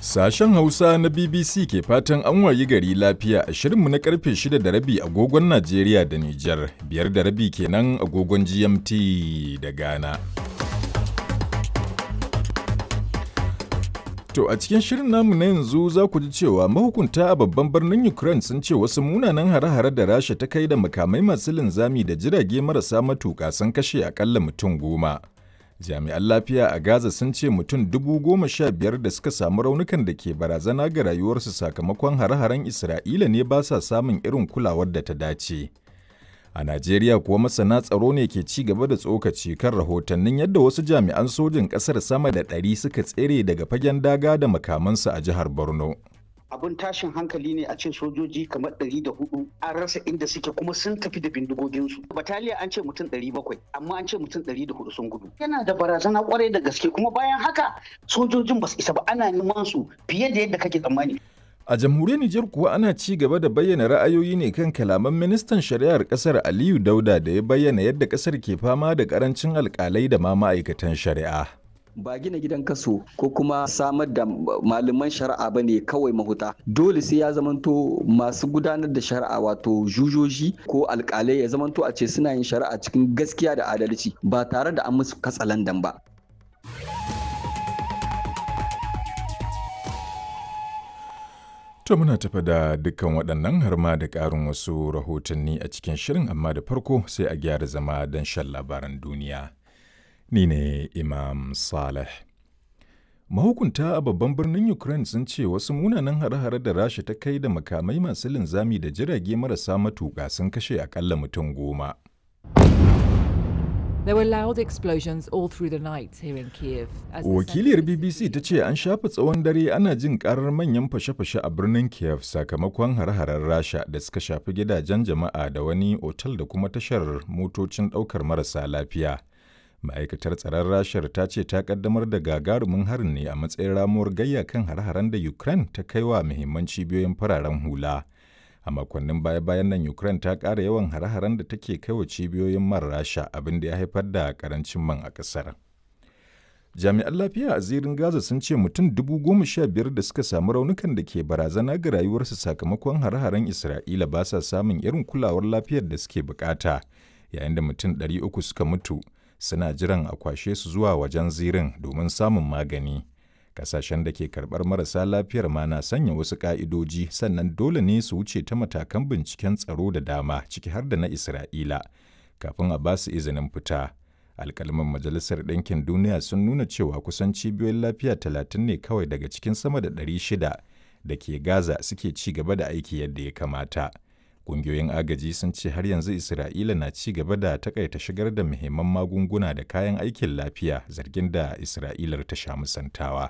Sashen Hausa na BBC ke fatan an wayi gari lafiya a shirinmu na karfe 6 da rabi agogon Najeriya da Nijar, biyar da rabi kenan agogon GMT da Ghana. To a cikin shirin namu na yanzu za ku ji cewa mahukunta a babban birnin Ukraine sun ce wasu munanan hare-hare da Rasha ta kai da makamai masu linzami da jirage marasa matuƙa sun kashe akalla mutum goma. Jami'an lafiya a Gaza sun ce mutum dubu goma sha biyar da suka samu raunukan da ke barazana ga rayuwarsu sakamakon hare-haren Isra'ila ne ba sa samun irin kulawar da ta dace. A Najeriya kuwa masana tsaro ne ke ci gaba da tsokaci kan rahotannin yadda wasu jami'an sojin ƙasar sama da ɗari suka tsere daga fagen daga da makamansu a jihar Borno. abun tashin hankali ne a ce sojoji kamar ɗari da hudu an rasa inda suke kuma sun tafi da bindigoginsu bataliya an ce mutum ɗari bakwai amma an ce mutum ɗari da hudu sun gudu yana da barazana kwarai da gaske kuma bayan haka sojojin ba su isa ba ana neman su fiye da yadda kake tsammani A jamhuriyar Nijar kuwa ana ci gaba da bayyana ra'ayoyi ne kan kalaman ministan shari'ar kasar Aliyu Dauda da ya bayyana yadda kasar ke fama da karancin alkalai da ma ma'aikatan shari'a. ba gina gidan kaso ko kuma samar da malaman shari'a ba ne kawai mahuta dole sai ya zamanto masu gudanar da shari'a wato jujoji ko alkalai ya zamanto a ce suna yin shari'a cikin gaskiya da adalci ba tare da an musu katsalandan ba To muna tafa da dukkan waɗannan har ma da ƙarin wasu rahotanni a cikin shirin amma da farko sai a gyara zama don shan labaran duniya. Ni ne Imam Saleh. Mahukunta a babban birnin Ukraine sun ce wasu munanan hare-hare da Rasha ta kai da makamai masu linzami da jirage marasa matuƙa sun kashe akalla mutum goma. There were loud explosions all through the night here in Kiev. as the Wakiliyar center of the BBC city ta ce an shafa tsawon dare ana jin karar manyan fashe-fashe a birnin Kiev sakamakon hare-haren Rasha da suka shafi gidajen jama'a da wani otal da kuma tashar motocin ɗaukar marasa lafiya. Ma'aikatar tsaron Rashar ta ce ta kaddamar da gagarumin harin ne a matsayin ramuwar gayya kan hare-haren da Ukraine ta kai wa muhimman cibiyoyin fararen hula. A makonnin baya-bayan nan Ukraine ta ƙara yawan hare-haren da take kai wa cibiyoyin man Rasha abin da ya haifar da ƙarancin man a ƙasar. Jami'an lafiya a zirin Gaza sun ce mutum dubu goma sha biyar da suka samu raunukan da ke barazana ga rayuwarsu sakamakon hare-haren Isra'ila ba sa samun irin kulawar lafiyar da suke bukata, yayin da mutum ɗari uku suka mutu suna jiran a kwashe su zuwa wajen zirin domin samun magani. Kasashen da ke karɓar marasa lafiyar ma na sanya wasu ƙa'idoji sannan dole ne su wuce ta matakan binciken tsaro da dama ciki har da na Isra'ila kafin a ba su izinin fita. alkalman majalisar ɗinkin duniya sun nuna cewa kusan cibiyoyin lafiya talatin ne kawai daga cikin sama da ɗari shida da ke gaza suke ci gaba da aiki yadda ya kamata ƙungiyoyin agaji sun ce har yanzu isra'ila na ci gaba da takaita shigar da muhimman magunguna da kayan aikin lafiya zargin da isra'ilar ta sha musantawa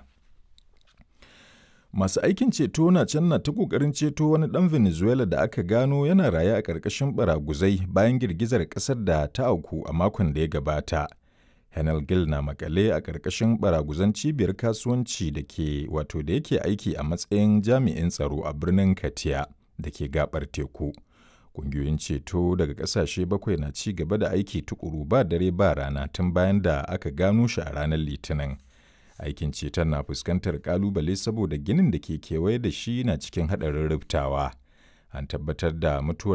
Masu aikin ceto na can na ta ƙoƙarin ceto wani ɗan Venezuela da aka gano yana raye a ƙarƙashin baraguzai bayan girgizar ƙasar da ta auku a makon da ya gabata. Henel Gil na makale a ƙarƙashin baraguzan cibiyar kasuwanci da ke wato da yake aiki a matsayin jami'in tsaro a birnin Katia da ke gabar teku. Ƙungiyoyin ceto daga ƙasashe bakwai na ci gaba da aiki tukuru ba dare ba rana tun bayan da aka gano shi a ranar Litinin. aikin ceton na fuskantar kalubale saboda ginin da ke kewaye da shi na cikin haɗarin rubtawa an tabbatar da mutuwar